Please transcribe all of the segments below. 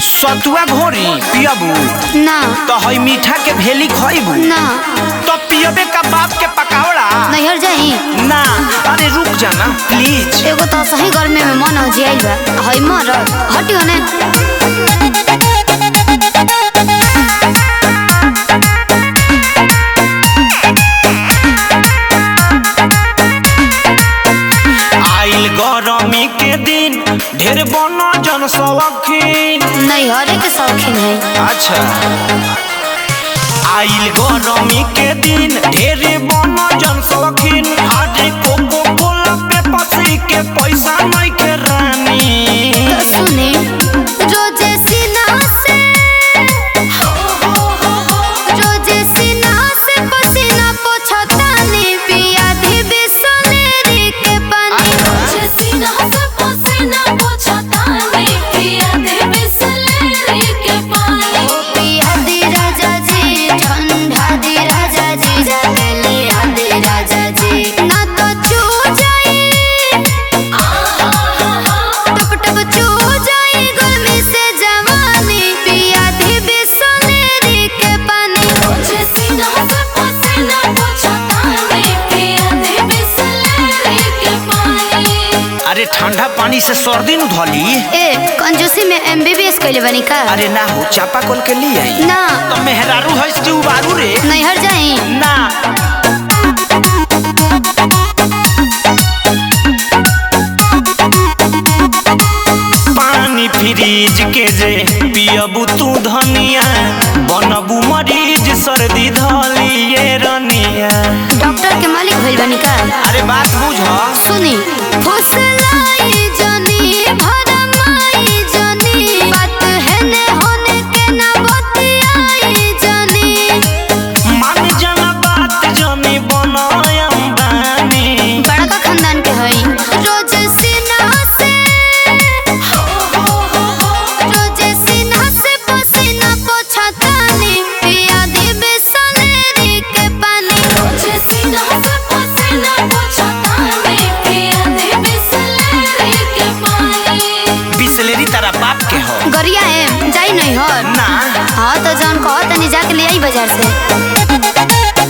सतुआ घोरी पियबू ना तो हई मीठा के भेली खइबू ना तो पियबे का बाप के पकावड़ा नैहर जाई ना अरे रुक जाना प्लीज एगो तो सही गर्मी में मन हो जियाइल बा हई मर हटियो ने आइल गरमी के दिन ढेर बनो जन सवखीन नैहरे के शौकीन है अच्छा आइल गरमी के दिन ढेर बनो जन सवखीन आज कोको कोला पे पसी के पैसा नहीं के रानी तो सुने रोजे सीना से रोजे सीना से पसीना पोछतानी पिया दी बिसलेरी के पानी रोजे सीना से पसीना पोंछतानी, पिया दे बिसलेरी के पानी। ओ पिया दी राजा जी ठंडा दी राजा जी जाके लिया दी राजा जी ना तो चू जाई टप टप चू जाई गर्मी से जवानी पिया दी बिसलेरी के पानी रोजे सीना से पसीना पोंछतानी, पिया दे बिसलेरी के पानी। अरे ठंडा पानी से सर्दी न धली ए कंजूसी में एमबीबीएस कइले बनी का अरे ना हो चापा कल के लिए आई ना तो मेहरारू है कि उबारू रे नैहर जाई ना पानी फ्रिज के जे पियबू तू धनिया बनबू मरीज सर्दी धलिए रनिया डॉक्टर के मालिक भइल बनी का अरे बात बुझ सुनी फुसलाई जनी भरमाई जनी बात है ने होने के ना बतियाई जनी मान जाना बात जनी बनायम बानी बड़का खानदान के हई रोज सीना से रोज सीना से पसीना पोछतानी पिया दी बिसलेरी के पानी रोजे सीना से पसीना पोंछतानी, पिया दे बिसलेरी के पानी। बिसलेरी तारा बाप के हो गरिया है जाई नहीं हो ना हाँ तो जौन कहो तनी जाके ले आई बाजार से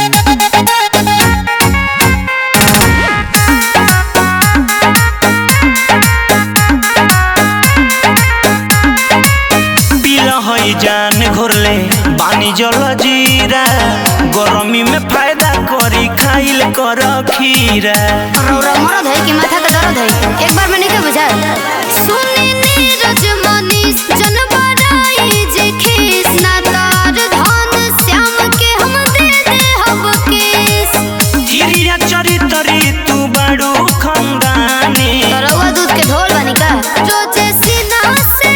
पील हई जान घोरले बानी जल जीरा गरमी में फायदा करी खाइल कर खीरा रौरा मरद है कि माथा का दर्द है एक बार मैंने क्या बुझा सुनी नीरज मनीष जन बड़ाई जे खीस ना तार धन श्याम के हम दे दे हब केस हिरिया चरितरी तू बड़ू खंदानी रौआ दूध के ढोल बनी का रोजे सीना से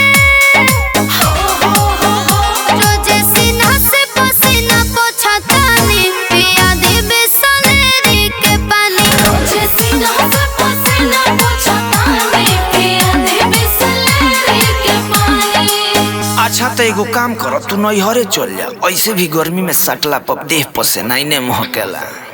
रोजे सीना से पसीना पोछतानी पिया दे बिसलेरी के पानी रोजे सीना से पसीना पोंछतानी, पिया दे बिसलेरी के पानी। अच्छा तो एगो काम करो तू नैहरे चल जा ऐसे भी गर्मी में सटला पर देह पसे नहीं महकेला